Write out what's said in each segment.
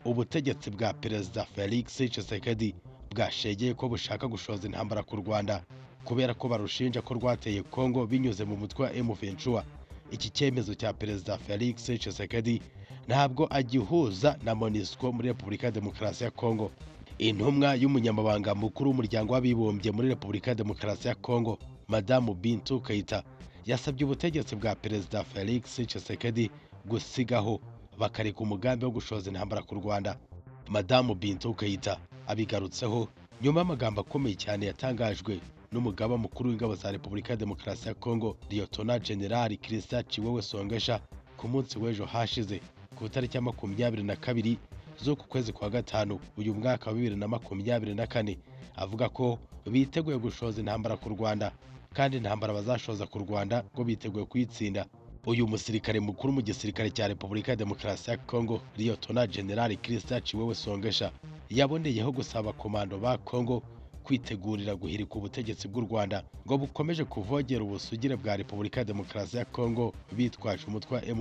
ubutegetsi bwa perezida felix Tshisekedi bwashegeye ko bushaka gushoza intambara ku rwanda kubera ko barushinja ko rwateye kongo binyuze mu mutwe wa m iki cyemezo cya perezida felix Tshisekedi ntabwo agihuza na monisco muri repubulika ya demokarasi ya kongo intumwa y'umunyamabanga mukuru w'umuryango w'abibumbye muri repubulika ya demokarasi ya kongo madamu bintu kayita yasabye ubutegetsi bwa perezida felix Tshisekedi gusigaho bakareka umugambi wo gushoza intambara ku rwanda madamu bintu kayita abigarutseho nyuma y'amagambo akomeye cyane yatangajwe n'umugaba mukuru w'ingabo za repubulika ya demokarasi ya kongo liyotona generali kirisa ciwewe songesha ku munsi w'ejo hashize ku itariki ya makumyabiri na kabiri z'uku kwezi kwa gatanu uyu mwaka wa bibiri na makumyabiri na kane avuga ko biteguye gushoza intambara ku rwanda kandi intambara bazashoza ku rwanda ngo biteguye kuyitsinda uyu musirikare mukuru mu gisirikare cya repubulika ya demokarasi ya kongo liyotona generali kirisa ciwewe songesha yaboneyeho gusaba komando ba kongo kwitegurira guhirika ubutegetsi bw'u rwanda ngo bukomeje kuvogera ubusugire bwa repubulika ya demokarasi ya kongo bitwaje umutwe wa m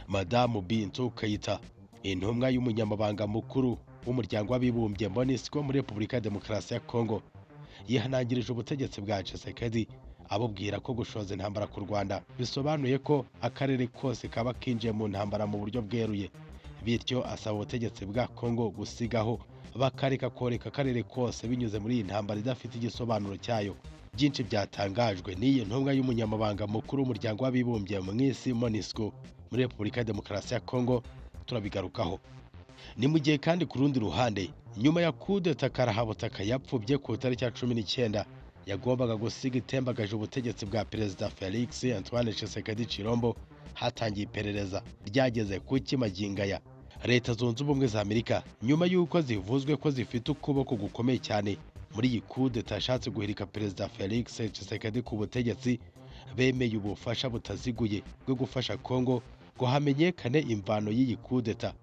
madamu bintu kayita intumwa y'umunyamabanga mukuru w'umuryango w'abibumbye monisco muri repubulika ya demokarasi ya kongo yihanangirije ubutegetsi bwa Tshisekedi abubwira ko gushoza intambara ku rwanda bisobanuye ko akarere kose kaba kinjiye mu ntambara mu buryo bweruye bityo asaba ubutegetsi bwa kongo gusigaho bakareka koreka akarere kose binyuze muri iyi ntambara idafite igisobanuro cyayo byinshi byatangajwe n'iyi ntumwa y'umunyamabanga mukuru w'umuryango w'abibumbye mu isi monisco muri repubulika ya demokarasi ya kongo turabigarukaho ni mu gihe kandi ku rundi ruhande nyuma ya kudeta karahabutaka yapfubye ku itariki ya cumi n'icyenda yagombaga gusiga itembagaje ubutegetsi bwa perezida felix antoine Tshisekedi Chilombo hatangiye iperereza ryageze ku kimagingaya leta zunze ubumwe za amerika nyuma y'uko zivuzwe ko zifite ukuboko gukomeye cyane muri iyi kudeta yashatse guhirika perezida felix Tshisekedi ku butegetsi bemeye ubufasha butaziguye bwo gufasha kongo ngo hamenyekane imvano y'iyi kudeta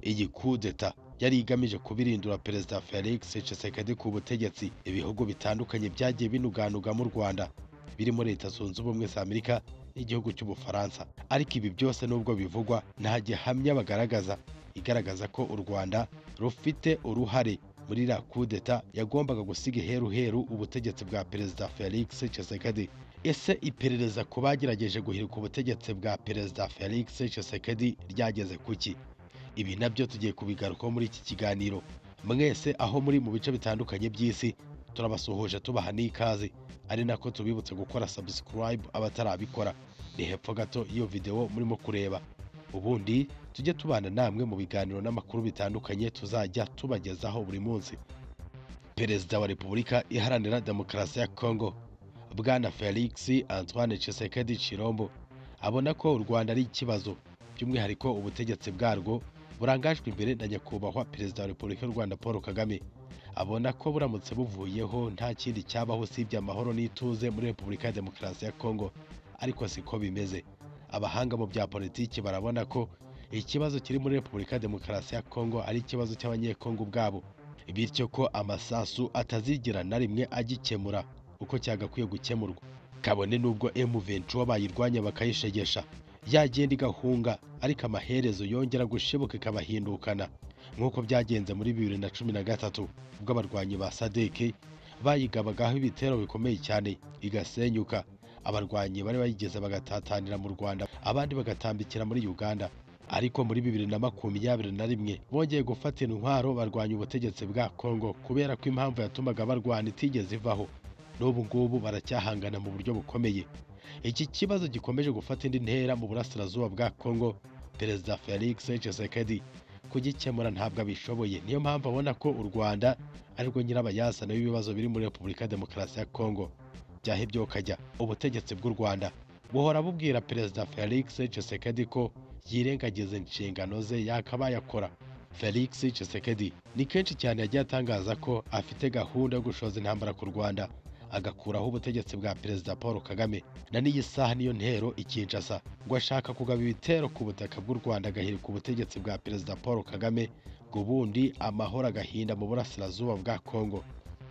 iyi kudeta yari igamije kubirindura perezida felix Tshisekedi ku butegetsi ibihugu bitandukanye byagiye binuganuga mu rwanda birimo leta zunze ubumwe za amerika n'igihugu cy'ubufaransa ariko ibi byose nubwo bivugwa nta gihamya bagaragaza igaragaza ko u rwanda rufite uruhare muri iriya kudeta yagombaga gusiga iheruheru ubutegetsi bwa perezida felix Tshisekedi ese iperereza ku bagerageje guhirika ubutegetsi bwa perezida felix Tshisekedi ryageze kuki ibi nabyo tugiye kubigarukaho muri iki kiganiro mwese aho muri mu bice bitandukanye by'isi turabasuhuje tubaha n'ikaze ari nako tubibutse gukora subscribe abatarabikora ni hepfo gato y'iyo videwo murimo kureba ubundi tujye tubana namwe mu biganiro n'amakuru bitandukanye tuzajya tubagezaho buri munsi perezida wa repubulika iharanira demokarasi ya kongo bwana felix antoine Tshisekedi Chilombo abona ko u rwanda ari ikibazo by'umwihariko ubutegetsi bwarwo burangajwe imbere na nyakubahwa perezida wa repubulika y'u rwanda paul kagame abona ko buramutse buvuyeho nta kindi cyabaho usibye amahoro n'ituze muri repubulika ya demokarasi ya kongo ariko siko bimeze abahanga mu bya politiki barabona ko ikibazo kiri muri repubulika ya demokarasi ya kongo ari ikibazo cy'abanyekongo ubwabo bityo ko amasasu atazigera na rimwe agikemura uko cyagakwiye gukemurwa kabone n'ubwo M23 bayirwanya bakayishegesha yagenda igahunga ariko amaherezo yongera gushibuka ikabahindukana nk'uko byagenze muri bibiri na cumi na gatatu ubwo abarwanyi ba sadeke bayigabagaho ibitero bikomeye cyane igasenyuka abarwanyi bari bayigeze bagatatanira mu rwanda abandi bagatambikira muri uganda ariko muri bibiri na makumyabiri na rimwe bongeye gufata intwaro barwanya ubutegetsi bwa kongo kubera ko impamvu yatumaga barwana itigeze ivaho n'ubu ngubu baracyahangana mu buryo bukomeye iki kibazo gikomeje gufata indi ntera mu burasirazuba bwa kongo perezida felix Tshisekedi kugikemura ntabwo abishoboye niyo mpamvu abona ko u rwanda arirwo nyirabayazana w'ibibazo biri muri repubulika ya demokarasi ya kongo byahebye ukajya ubutegetsi bw'u rwanda buhora bubwira perezida felix Tshisekedi ko yirengagiza inshingano ze yakabaye akora felix Tshisekedi ni kenshi cyane yagiye atangaza ko afite gahunda yo gushoza intambara ku rwanda agakuraho ubutegetsi bwa perezida paul kagame na n'iyi saha niyo ntero ikinshasa ngo ashaka kugaba ibitero ku butaka bw'u rwanda agahirika ubutegetsi bwa perezida paul kagame ngo ubundi amahoro agahinda mu burasirazuba bwa kongo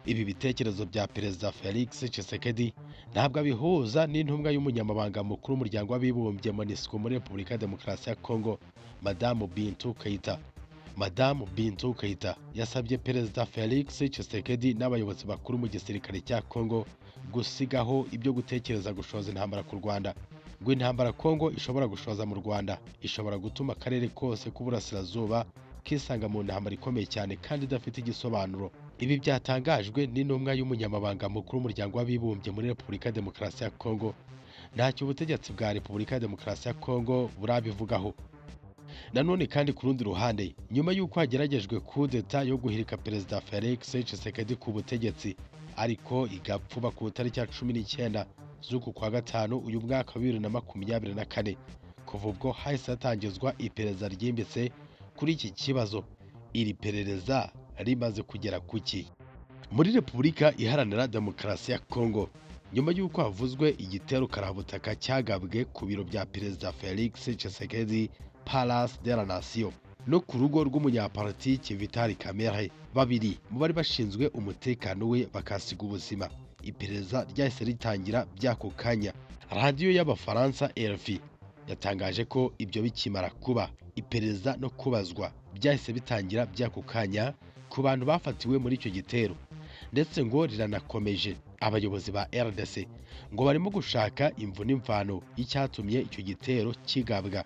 ibi bitekerezo bya perezida felix Tshisekedi ntabwo abihuza n'intumwa y'umunyamabanga mukuru w'umuryango w'abibumbye monisco muri repubulika ya demokarasi ya kongo madamu bintu kayita madamu bintu kayita yasabye perezida felix tshisekedi n'abayobozi bakuru mu gisirikare cya congo gusigaho ibyo gutekereza gushoza intambara ku rwanda ngo intambara congo ishobora gushoza mu rwanda ishobora gutuma akarere kose k'uburasirazuba kisanga mu ntambara ikomeye cyane kandi idafite igisobanuro ibi byatangajwe n'intumwa y'umunyamabanga mukuru w'umuryango w'abibumbye muri repubulika ya demokarasi ya congo ntacyo ubutegetsi bwa repubulika ya demokarasi ya congo burabivugaho nanone kandi ku rundi ruhande nyuma y'uko hageragejwe kudeta yo guhirika perezida felix tshisekedi ku butegetsi ariko igapfuba ku itariki ya cumi n'icyenda z'uku kwa gatanu uyu mwaka wa bibiri na makumyabiri na kane kuva ubwo hahise hatangizwa iperereza ryimbitse kuri iki kibazo iri perereza rimaze kugera ku ki muri repubulika iharanira demokarasi ya kongo nyuma y'uko havuzwe igitero karabutaka cyagabwe ku biro bya perezida felix tshisekedi Palace de la Nation no ku rugo rw'umunyapolitiki Vital Kamerhe babiri mu bari bashinzwe umutekano we bakasiga ubuzima iperereza ryahise ritangira by'ako kanya radiyo y'abafaransa RFI yatangaje ko ibyo bikimara kuba iperereza no kubazwa byahise bitangira by'ako kanya ku bantu bafatiwe muri icyo gitero ndetse ngo riranakomeje abayobozi ba RDC ngo barimo gushaka imvu n'imvano y'icyatumye icyo gitero kigabwa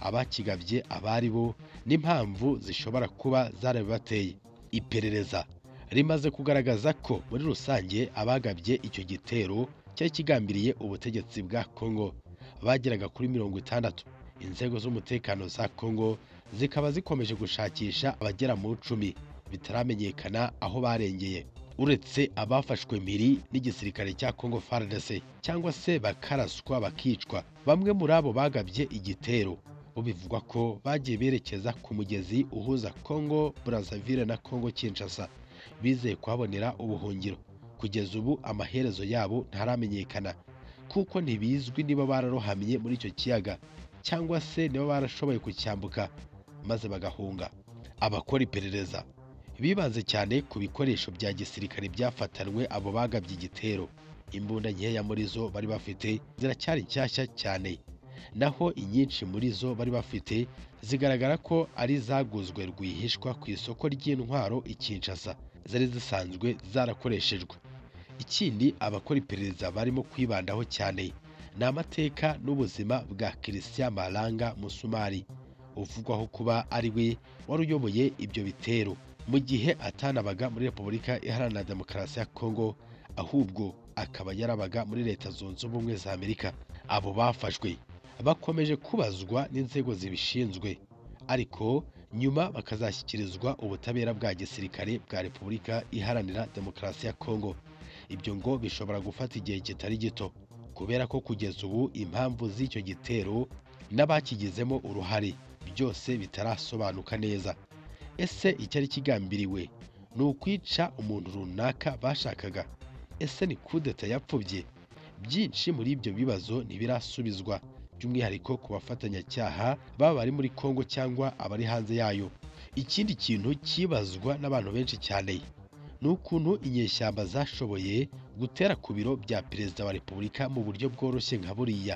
abakigabye abari bo n'impamvu zishobora kuba zarabibateye iperereza rimaze kugaragaza ko muri rusange abagabye icyo gitero cyari kigambiriye ubutegetsi bwa Congo bageraga kuri mirongo itandatu inzego z'umutekano za Congo zikaba zikomeje gushakisha abagera mu icumi bitaramenyekana aho barengeye uretse abafashwe mpiri n'igisirikare cya Congo FARDC cyangwa se bakaraswa bakicwa bamwe muri abo bagabye igitero bivugwa ko bagiye berekeza ku mugezi uhuza Congo Brazzaville na Congo Kinshasa bizeye kuhabonera ubuhungiro kugeza ubu amaherezo yabo ntaramenyekana kuko ntibizwi niba bararohamye muri icyo kiyaga cyangwa se niba barashoboye kucyambuka maze bagahunga abakora iperereza bibanze cyane ku bikoresho bya gisirikare byafatanwe abo bagabye igitero imbunda nkeya muri zo bari bafite ziracyari nshyashya cyane naho inyinshi muri zo bari bafite zigaragara ko ari zaguzwe rwihishwa ku isoko ry'intwaro i Kinshasa zari zisanzwe zarakoreshejwe ikindi abakora iperereza barimo kwibandaho cyane ni amateka n'ubuzima bwa Christian Malanga Musumari uvugwaho kuba ari we wari uyoboye ibyo bitero mu gihe atanabaga muri Repubulika Iharanira Demokarasi ya Kongo ahubwo akaba yarabaga muri Leta Zunze Ubumwe za Amerika abo bafashwe bakomeje kubazwa n'inzego zibishinzwe ariko nyuma bakazashyikirizwa ubutabera bwa gisirikare bwa repubulika iharanira demokarasi ya kongo ibyo ngo bishobora gufata igihe kitari gito kubera ko kugeza ubu impamvu z'icyo gitero n'abakigizemo uruhare byose bitarasobanuka neza ese icyari kigambiriwe ni ukwica umuntu runaka bashakaga ese ni kudeta yapfubye byinshi muri ibyo bibazo ntibirasubizwa by'umwihariko ku bafatanyacyaha baba bari muri Kongo cyangwa abari hanze yayo ikindi kintu kibazwa n'abantu benshi cyane ni ukuntu inyeshyamba zashoboye gutera ku biro bya perezida wa repubulika mu buryo bworoshye nka buriya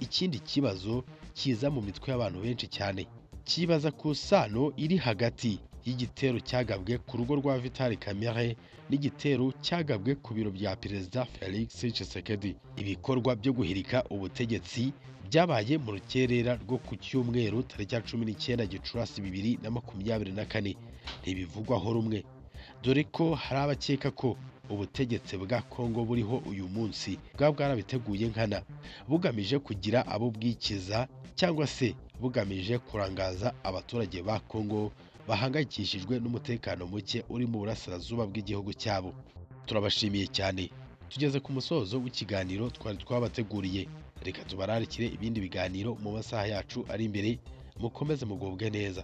ikindi kibazo kiza mu mitwe y'abantu benshi cyane kibaza ku sano iri hagati y'igitero cyagabwe ku rugo rwa Vital Kamerhe n'igitero cyagabwe ku biro bya perezida Felix Tshisekedi ibikorwa byo guhirika ubutegetsi byabaye mu rukerera rwo ku cyumweru tariki ya cumi n'icyenda gicurasi bibiri na makumyabiri na kane ntibivugwaho rumwe dore ko hari abakeka ko ubutegetsi bwa Kongo buriho uyu munsi bwaba bwarabiteguye nkana bugamije kugira abo bwikiza cyangwa se bugamije kurangaza abaturage ba Kongo bahangayikishijwe n'umutekano muke uri mu burasirazuba bw'igihugu cyabo turabashimiye cyane tugeze ku musozo w'ikiganiro twari twabateguriye reka tubararikire ibindi biganiro mu masaha yacu ari imbere mukomeze mugubwe neza